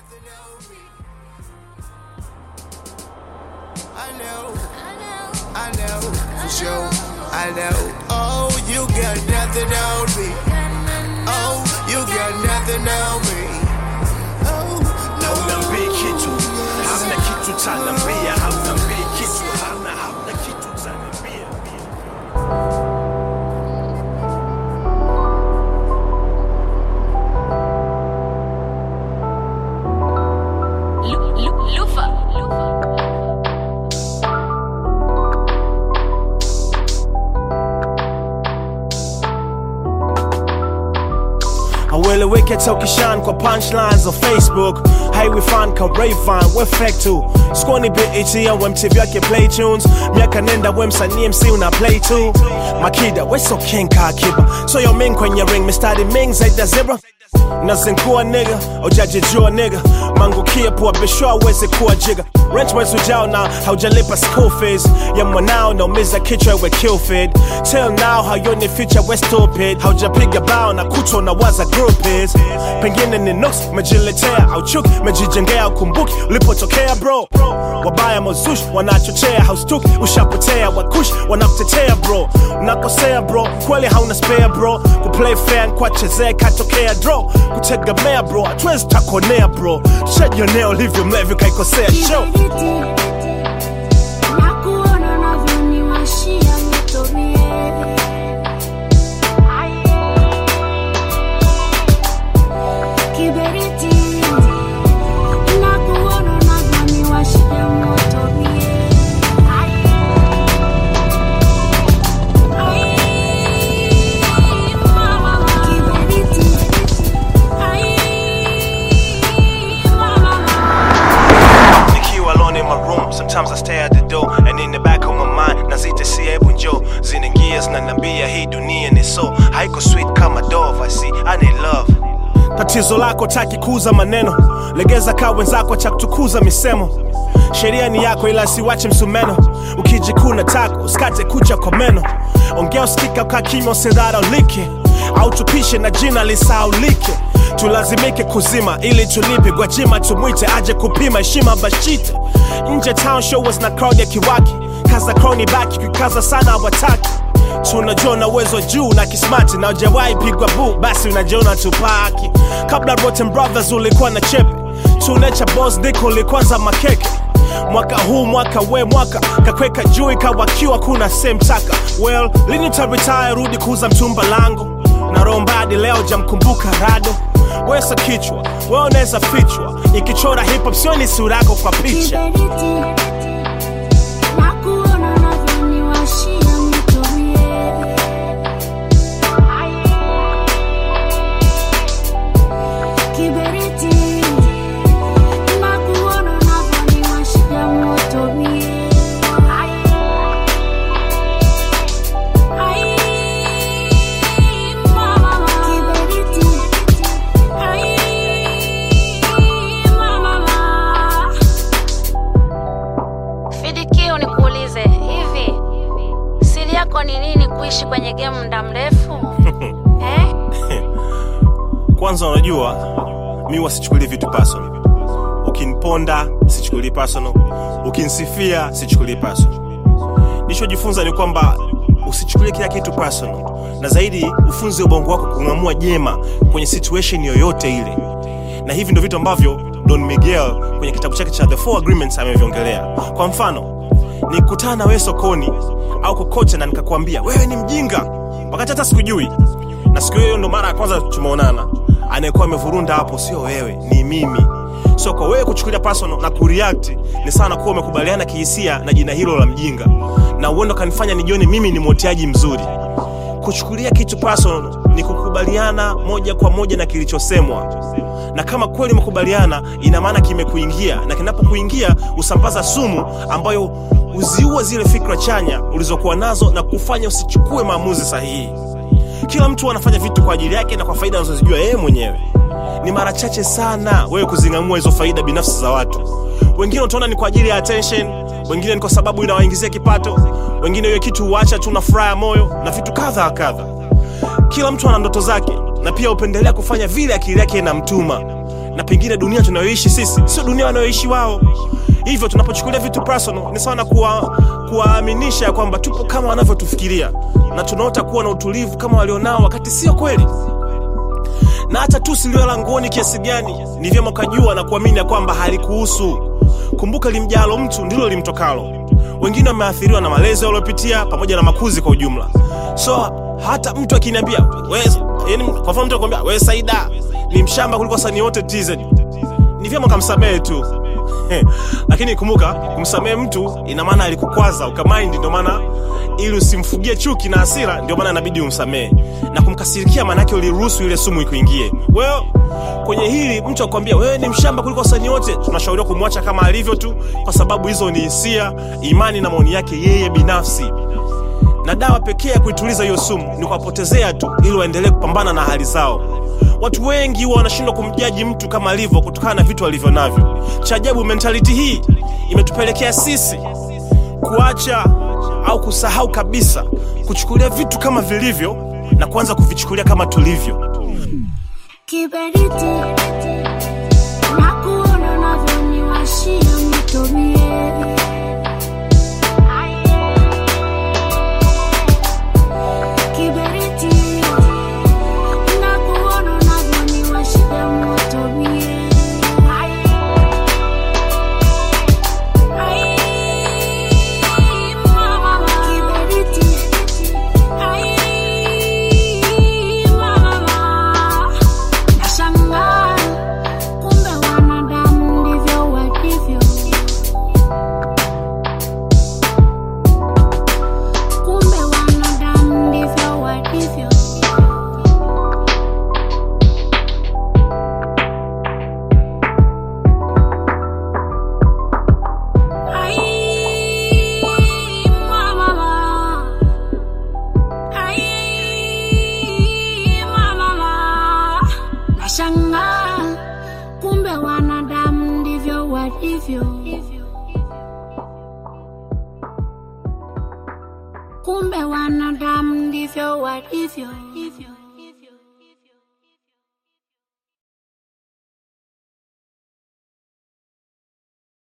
nothing on me. I know, I know, for sure. I know. Oh, you got nothing on me. Oh, you got nothing on me. Oh, no. Haunambii kitu, hamna kitu cha nambia, haunambii kitu, hamna hamna kitu cha nambia. Lu- Lu- Lufa. Haueleweki hata ukishan kwa punchlines za Facebook Highway fan ka Rayvan we fake tu Squani BET au MTV yake play tunes Miaka nenda we msanii MC una play tu Makida we so king ka kiba So yo ming kwenye ring mistari ming zaidi ya zebra Nazinkua nigga, ujajijua nigga Mangukia pua bishwa aweze kuwa jiga Rent mwezi ujao na haujalipa school fees Ya mwanao naumiza kichwa iwe kill feed Till now hayoni future we stupid Haujapiga bao na kuto na waza group is Pengine ni nooks mejiletea au chuki Mejijengea ukumbuki ulipotokea bro Wabaya mozush wanachochea haustuki Ushapotea wakush wanakutetea bro Unakosea bro kweli hauna spare bro Kuplay fair kwa chezea katokea draw Kutegemea bro hatuwezi takonea bro Shajionea ulivyo mlevi kaikosea show Nakuona unavyoniwashia moto mie. Kiberiti. Nakuona unavyoniwashia moto mie. Ai, mama. Kiberiti. Ai, mama. Nikiwa alone in my room, sometimes I stay at the door And in the back of my mind, nazita si hebu njo Zinaingia zinaniambia hii dunia ni so Haiko sweet kama dove, I see, I need love Tatizo lako taki kuuza maneno Legeza kaa wenzako cha kutukuza misemo Sheria ni yako ila siwache msumeno Ukijikuna tako, usikate kucha kwa meno Ongea usikika ukaa kimya usidharaulike Au tupishe na jina lisaulike tulazimike kuzima ili tulipe gwajima tumwite aje kupima heshima bashite nje town show was na crowd ya kiwaki kaza crowni baki kukaza sana wataki tunajua na uwezo juu na kismati na ujawahi pigwa bu basi unajiona tupaki kabla rotten brothers ulikuwa na chepe tunecha boss ndiko ulikwanza makeke mwaka huu mwaka we mwaka kakweka juu ikawakiwa kuna semtaka well lini utaretire rudi kuuza mtumba langu na rombadi leo jamkumbuka rado wesa kichwa we unaweza fichwa ikichora hip hop sioni sura yako kwa picha Kiberiti. Nakuona unavyoniwashia moto mie. Kiberiti. Nakuona unavyoniwashia moto mie. Ai, mama. Kiberiti. Ai, mama. Fidikio nikuulize hivi, siri yako ni nini kuishi kwenye game muda mrefu eh? kwanza unajua mi wasichukulie vitu personal ukiniponda sichukulii personal ukinisifia sichukulii personal nilichojifunza ni kwamba usichukulie kila kitu personal na zaidi ufunze ubongo wako kung'amua jema kwenye situation yoyote ile na hivi ndo vitu ambavyo don miguel kwenye kitabu chake cha the four agreements ameviongelea kwa mfano nikutana na wewe sokoni au kokote na nikakwambia wewe ni mjinga wakati hata sikujui na siku hiyo ndo mara ya kwanza tumeonana anayekuwa amevurunda hapo sio wewe ni mimi so kwa wewe kuchukulia personal na kureact ni sana kuwa umekubaliana kihisia na jina hilo la mjinga na uendo kanifanya nijione mimi ni mwoteaji mzuri kuchukulia kitu personal ni kukubaliana moja kwa moja na kilichosemwa na kama kweli umekubaliana ina maana kimekuingia na kinapokuingia usambaza sumu ambayo huziua zile fikra chanya ulizokuwa nazo na kufanya usichukue maamuzi sahihi kila mtu anafanya vitu kwa ajili yake na kwa faida anazozijua yeye mwenyewe ni mara chache sana wewe kuzing'amua hizo faida binafsi za watu wengine utaona ni kwa ajili ya attention wengine ni kwa sababu inawaingizia kipato wengine hiyo kitu huacha tu na furaha ya moyo na vitu kadha wa kadha kila mtu ana ndoto zake na pia hupendelea kufanya vile akili yake inamtuma na pengine dunia tunayoishi sisi sio dunia wanayoishi wao hivyo tunapochukulia vitu personal ni sawa na kuwa- kuwaaminisha ya kwamba tupo kama wanavyotufikiria na tunaota kuwa na utulivu kama walionao wakati sio kweli na hata tu silio la nguoni kiasi gani ni vyema ukajua na kuamini ya kwamba halikuhusu kumbuka limjalo mtu ndilo limtokalo wengine wameathiriwa na malezi waliopitia pamoja na makuzi kwa ujumla so hata mtu akiniambia "We- yaani kwa mfano mtu akwambia we saida ni mshamba kuliko wasanii wote tz ni vyema ukamsamehe tu lakini kumbuka kumsamehe mtu ina maana alikukwaza ukamaindi ndio maana ili usimfugie chuki na hasira ndio maana inabidi umsamehe na kumkasirikia maanake uliruhusu ile sumu ikuingie wewe kwenye hili mtu akwambia wewe ni mshamba kuliko wasanii wote tunashauriwa kumwacha kama alivyo tu kwa sababu hizo ni hisia imani na maoni yake yeye binafsi na dawa pekee ya kuituliza hiyo sumu ni kuwapotezea tu ili waendelee kupambana na hali zao watu wengi huwa wanashindwa kumjaji mtu kama alivyo kutokana na vitu alivyo navyo cha ajabu mentality hii imetupelekea sisi kuacha au kusahau kabisa kuchukulia vitu kama vilivyo na kuanza kuvichukulia kama tulivyo Kiberiti na kuona unavyoniwashia moto mie. Kiberiti na kuona unavyoniwashia moto mie. Ai, mama, kiberiti. Ai, mama. Nashangaa kumbe wanadamu ndivyo walivyo. Kumbe wanadamu ndivyo walivyo. Ai, mama. Ai, mama. Nashangaa kumbe wanadamu ndivyo walivyo. Kumbe wanadamu ndivyo walivyo.